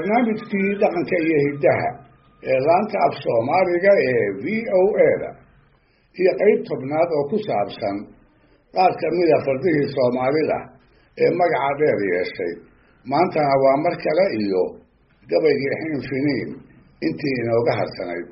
barnaamijkii dhaqanka iyo hiddaha ee laanta af soomaaliga ee v o a-da iyo qeyb tobnaad oo ku saabsan qaar kamida fardihii soomaalida ee magaca dheer yeeshay maantana waa mar kale iyo gabaygii xin finiin intii inooga harsanayd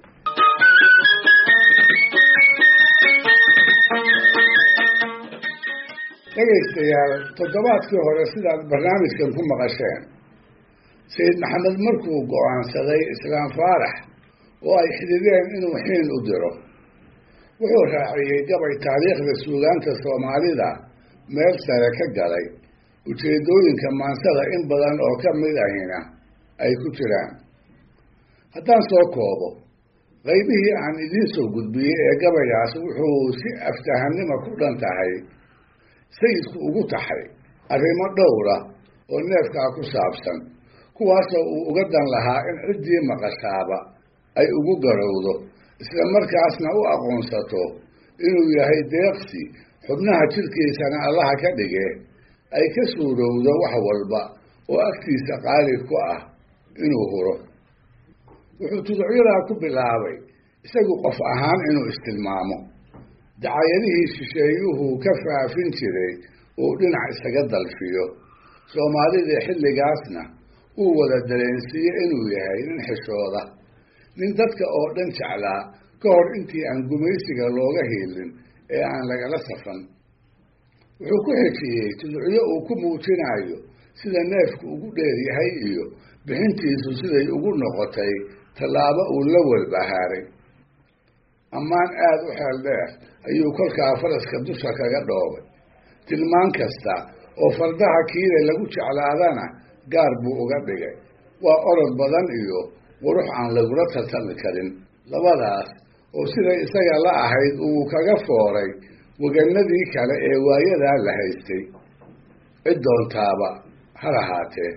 dhegaystayaal toddobaadkii hore sidaad barnaamijkan ku maqasheen sayid maxamed markuu go-aansaday islaam faarax oo ay xidideen inuu xiin u diro wuxuu raaciyey gabay taariikhda suugaanta soomaalida meel sare ka galay ujeedooyinka maansada in badan oo ka mid ahina ay ku jiraan haddaan soo koobo qaybihii aan idiin soo gudbiyey ee gabaygaas wuxuu si aftahanima ku dhan tahay sayidku ugu taxay arrimo dhowra oo neefkaa ku saabsan kuwaasoo uu uga dan lahaa in ciddii maqashaaba ay ugu garowdo isla markaasna u aqoonsato inuu yahay deeqsi xubnaha jidhkiisana allaha ka dhige ay ka suurowdo wax walba oo agtiisa qaali ku ah inuu huro wuxuu tuducyadaa ku bilaabay isagu qof ahaan inuu istilmaamo dacayadihii shisheeyuhu ka faafin jiray uu dhinac isaga dalfiyo soomaalidii xilligaasna uu wada dareensiiye inuu yahay nin xishooda nin dadka oo dhan jeclaa ka hor intii aan gumaysiga looga hiilin ee aan lagala safan wuxuu ku xejiyey tuducyo uu ku muujinayo sida neefku ugu dheer yahay iyo bixintiisu siday ugu noqotay tallaabo uu la walbahaaray ammaan aada u xeel dheer ayuu kolkaa faraska dusha kaga dhoobay tilmaan kasta oo fardaha kiile lagu jeclaadana gaar buu uga dhigay waa orod badan iyo qurux aan lagula tartami karin labadaas oo siday isaga la ahayd uu kaga fooray waganadii kale ee waayadaa la haystay cid doontaaba ha lahaatee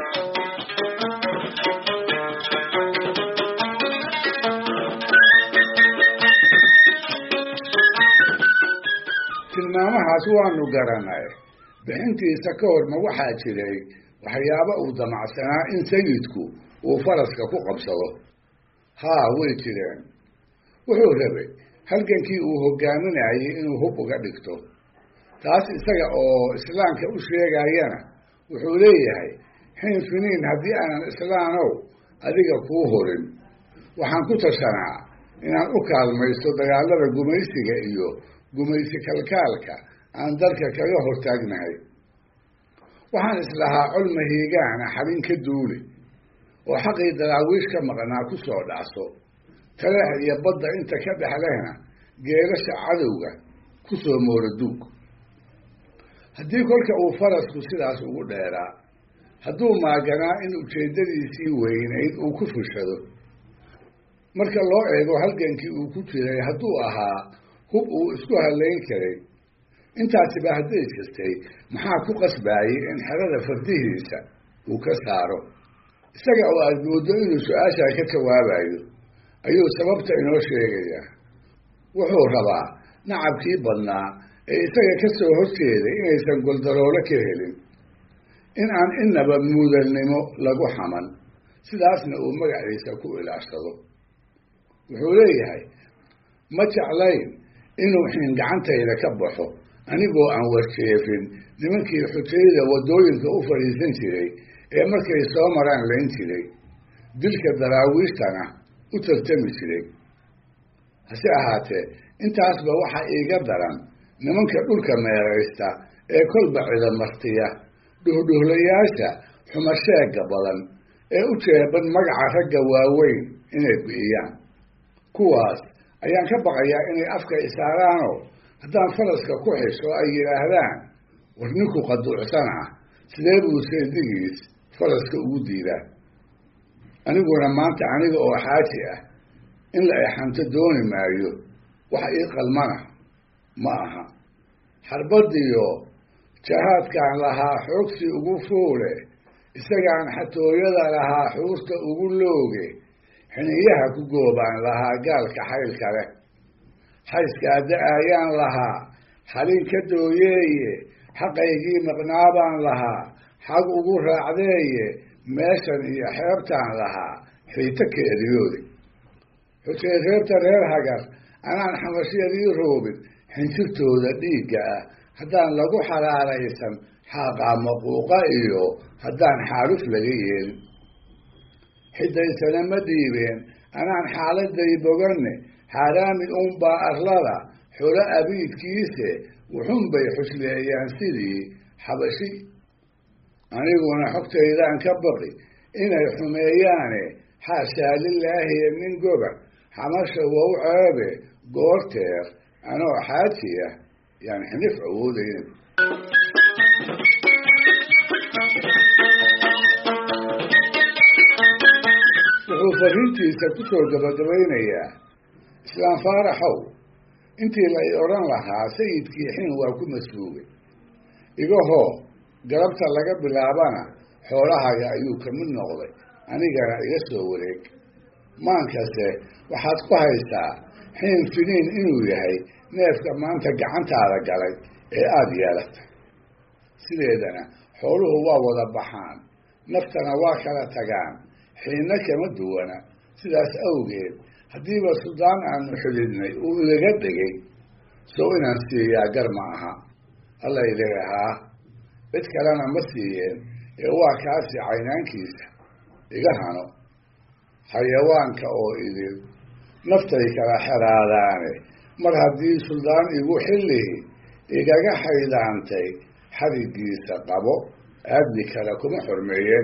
tilmaamahaas waanu garanay bixintiisa ka horma waxaa jiray waxyaaba uu damacsanaa in sayidku uu faraska ku qabsado haa way jireen wuxuu rabay halgankii uu hogaaminayay inuu hub uga dhigto taas isaga oo islaamka u sheegayana wuxuu leeyahay xiin finiin haddii aanan islaanow adiga kuu horin waxaan ku tashanaa inaan u kaalmaysto dagaalada gumaysiga iyo gumaysi kalkaalka aan dalka kaga hortaagnahay waxaan islahaa col mahiigaana xabin ka duuli oo xaqii daraawiish ka maqnaa ku soo dhacso taleex iyo badda inta ka dhexlehna geelasha cadowga ku soo mooro duug haddii kolka uu farasku sidaas ugu dheeraa hadduu maaganaa in ujeeddadiisii weynayd uu ku fushado marka loo eego halgankii uu ku jiray hadduu ahaa hub uu isku halayn karay intaasiba hadday jirtay maxaa ku qasbaayey in xerada fardihiisa uu ka saaro isaga oo aada mooddo inuu su-aashaa ka jawaabayo ayuu sababta inoo sheegayaa wuxuu rabaa nacabkii badnaa ee isaga ka soo horjeeday inaysan goldaroolo ka helin in aan inaba muudalnimo lagu xaman sidaasna uu magaciisa ku ilaashado wuxuu leeyahay ma jeclayn inuu xiin gacantayda ka baxo anigoo aan warjeefin nimankii xujayda waddooyinka u fadhiisan jiray ee markay soo maraan layn jiray dilka daraawiishtana u tartami jiray hase ahaatee intaasba waxaa iiga daran nimanka dhulka meeraysta ee kolba cidamartiya dhuhdhuhlayaasha xumasheega badan ee u jeeban magaca ragga waaweyn inay bi'iyaan kuwaas ayaan ka baqayaa inay afka isaaraanoo haddaan faraska ku xisho ay yidhaahdaan war ninku qaduucsan ah sidee buu seedigiis faraska ugu diidaa aniguna maanta aniga oo xaaji ah in la exanto dooni maayo wax ii qalmana ma aha xarbadiyo jahaadkaan lahaa xoogsi ugu fuule isagaan xatooyada lahaa xuurta ugu looge xiniyaha ku goobaan lahaa gaalka xaylka leh xayskaa da-ayaan lahaa xalin ka dooyeeye xaqaygii maqnaabaan lahaa xag ugu raacdeeye meeshan iyo xeebtaan lahaa xiito ka eryoodi xuseen reebta reer hagar anaan xamashyadii roobin xinjirtooda dhiigga ah haddaan lagu xalaalaysan xaaqaa maquuqa iyo haddaan xaaluf laga yeelin xidaysana ma dhiibeen anaan xaaladay boganne xaaraami uunbaa arlada xulo abiidkiise wuxunbay xusleeyaan sidii xabashi aniguna xogtaydaan ka baqi inay xumeeyaane xaashaa lilaahiye nin goba xamasha wow ceebe goorteer anoo xaaji ah yaan xinif awoodaynin wuxuu fariintiisa ku soo gabagabaynayaa islaam faaraxow intii la i odhan lahaa sayidkii xin waa ku masbuugay igahoo galabta laga bilaabana xoolahaga ayuu ka mid noqday anigana iga soo wareeg maankase waxaad ku haysaa xiin finiin inuu yahay neefka maanta gacantaada galay ee aada yeelatay sideedana xooluhu waa wada baxaan naftana waa kala tagaan xiinna kama duwana sidaas awgeed haddiiba suldaan aanu xididnay uu ilaga dhigay sow inaan siiyaa gar ma aha alla ileehaa cid kalena ma siiyeen ee waa kaasi caynaankiisa iga hano xayawaanka oo idin naftay kala xeraadaane mar haddii suldaan igu xillihi igaga xaydaantay xadigiisa qabo aadmi kale kuma xormeeyeen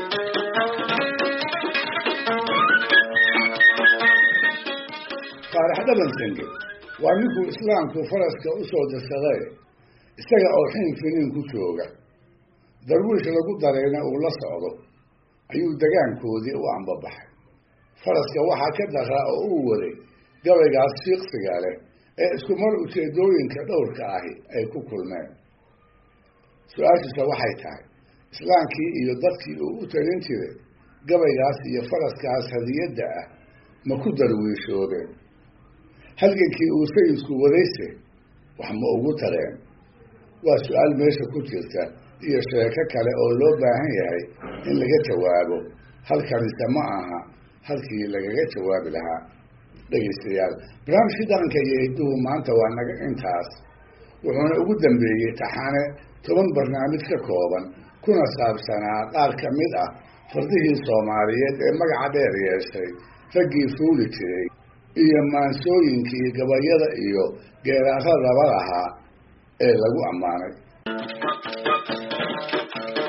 faarax dhabansange waa ninkuu islaamku faraska u soo dirsaday isaga oo xiin finiin ku jooga darwiish lagu darayna uu la socdo ayuu degaankoodii u ambabaxay faraska waxaa ka daraa oo uu waday gabaygaas fiiqsiga leh ee isku mar ujeedooyinka dhowrka ahi ay ku kulmeen su-aashiisa waxay tahay islaamkii iyo dadkii uu u talin jiray gabaygaas iyo faraskaas hadiyadda ah ma ku darwiishoobeen halgankii uu sayidku wadayse wax ma ugu tareen waa su-aal meesha ku jirta iyo sheeko kale oo loo baahan yahay in laga jawaabo halkanise ma aha halkii lagaga jawaabi lahaa dhegaystayaal barnaamijkii dhaqanka iyo hidduhu maanta waa naga intaas wuxuuna ugu dambeeyey taxane toban barnaamij ka kooban kuna saabsanaa qaar ka mid ah fardihii soomaaliyeed ee magaca dheer yeeshay raggii fuuli jiray iyo maansooyinkii gabayada iyo geeraaradaba lahaa ee lagu ammaanay